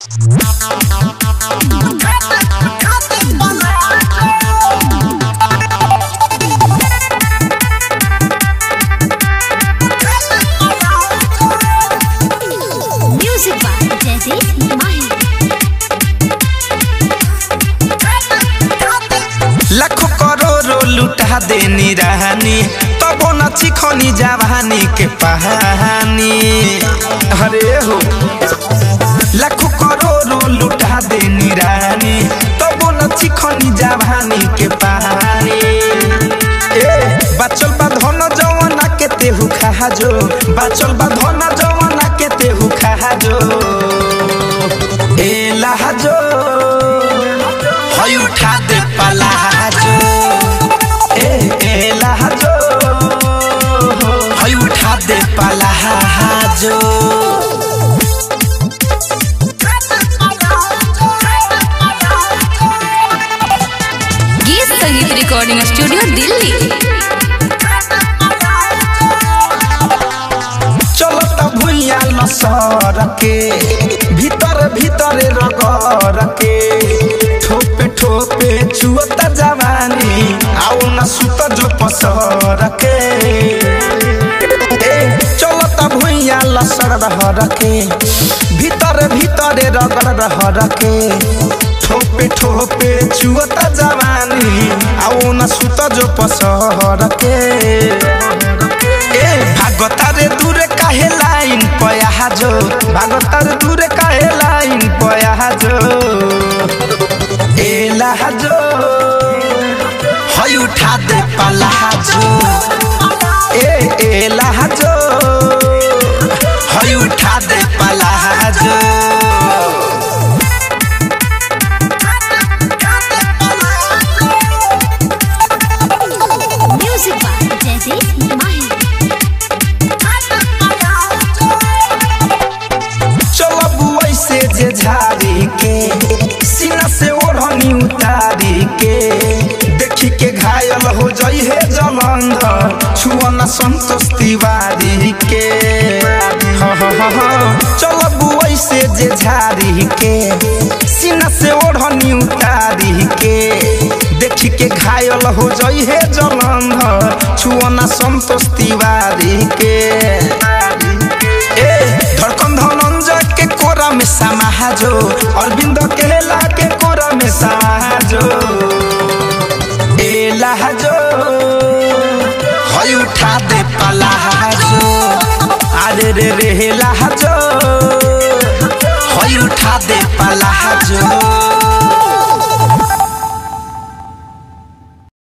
Music by Jaideep Mahi. लाखों करोड़ों लुटा देनी रानी तबो न चिखनी जवानी के पहानी अरे हो लाखों करोड़ों लुटा देनी रानी तबो न चिखनी जवानी के पहानी ए बचल बा धन जवाना के तेहू खा जो बचल बा धन जवाना के तेहू खा जो ए लहजो हई उठा दे पलाजो ए ए लहजो हई उठा दे पलाजो गीत संगीत रिकॉर्डिंग स्टूडियो दिल्ली चलो त भुइया लसर के भीतर भीतर रगर के ठोपे ठोपे चुअत जवानी आओ न सुत जो पसर के ए चलो त भुइया लसर रहर के भीतर भीतर रगर रहर के ठोपे ठोपे चुअत जवानी आओ न सुत जो पसर के ए भागतारे दूरे काहे लाइन पया जो भागतारे दूरे काहे लाइन पया जो ए लहजो हई उठा दे पलाजो ए ए लहजो हई उठा दे palazzo Music by Jaideep Mahi. चलो बुआई से जे झाड़ी के सीना से ओढ़नी उतारी के देखी के घायल हो जाई है जलंधर छुअना संतोष तिवारी के हाँ हाँ हाँ हाँ चलो बुआई से जे झाड़ी के सीना से ओढ़नी उतारी के देखी के घायल हो जाई है जलंधर छुअना संतोष तिवारी के ए धड़कन धनंजय के कोरा में समाजो अरविंद केला के कोरा में समाजो ए लहजो हई उठा दे पलाजो अरे रे रे लहजो हई उठा दे पलाजो